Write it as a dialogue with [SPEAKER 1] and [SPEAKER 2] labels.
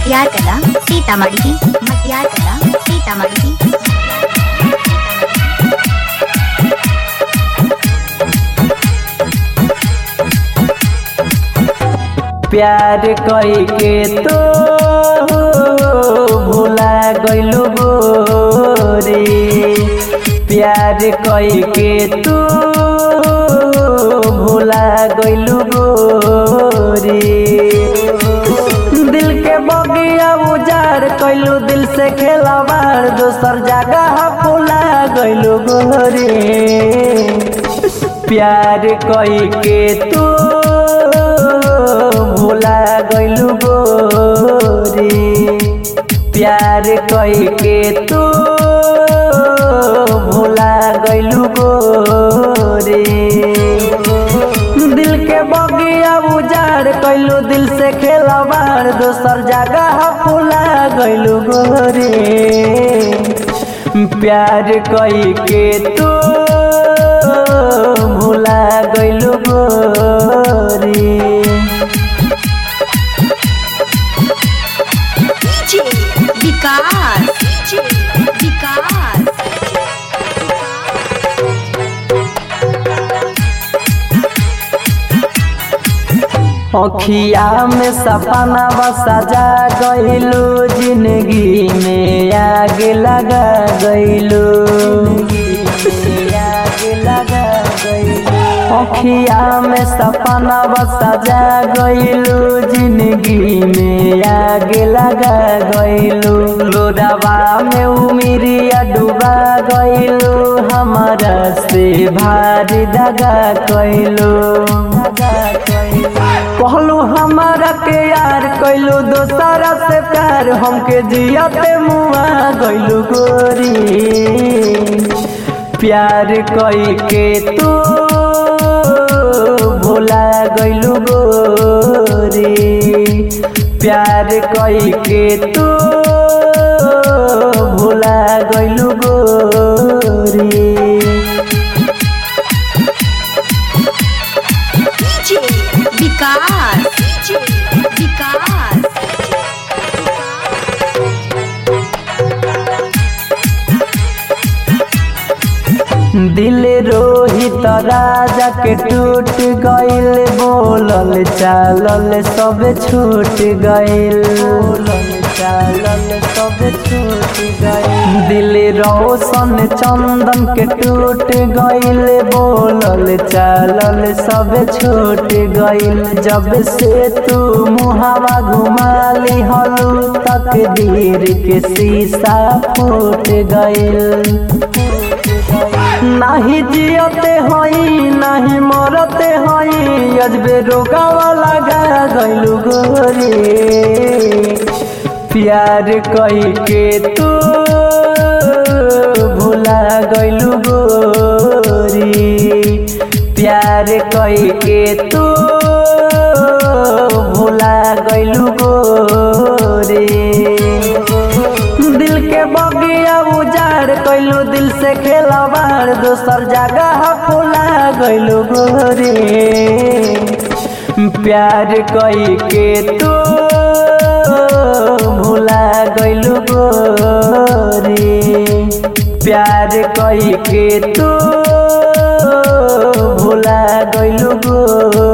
[SPEAKER 1] मटियार कला सीतामढ़ी मटियार कला सीतामढ़ी
[SPEAKER 2] प्यार कई के तो भुला गइलु गोरी प्यार कई के तू भुला गइलु गोरी दिल के बगिया उजाड़ कैलू दिल से खेलवाड़ दोसर जगह फुला गइलु गोरी प्यार कई के तू भुला गइलु गोरी प्यार कई के तू भुला गइलु गोरी दिल के बगिया उजाड़ कैलू दिल से खेलवाड़ दोसर जगह फुला गइलु गोरी प्यार कई के तू भुला गइलु गोरी
[SPEAKER 1] विकास विकास
[SPEAKER 2] अखिया में सपना सजा गइलू जिंदगी में आग लगा गइलू अखिया में सपना सजा गइलू जिंदगी में आग लगा गइलू लोडवा में उमिरिया डूबा गइलू हमारा से भारी दगा कैलू कहलू हमारा के यार कैलू दोसरा से प्यार हमके जियते मुआ गइलू गोरी प्यार कई के तू भुला गइलू गोरी प्यार कई के तू भुला गइलू गोरी
[SPEAKER 1] विकास विकास
[SPEAKER 2] दिल रोहित राजा के टूट गइल बोलल चालल सब छूट गइल चालल सब छूट गइल दिल रोशन चंदन के टूट गइल बोलल चालल सब छूट गइल जब से तू मुहावा घुमा ली हलू तकदीर के शीशा फूट गइल नाही जियते हई नाही मरते हई अजबे रोगावा लगा गइलू गोरी प्यार कई के तू भुला गइलू गोरी प्यार कई के तू भुला गइलू गोरी दिल के बगिया उजाड़ कैलू दिल से खेलवाड़ दोसर जगह फुला गइलू गोरी प्यार कई के तू भुला गइलू गोरी प्यार कई के तू भुला गइलू गोरी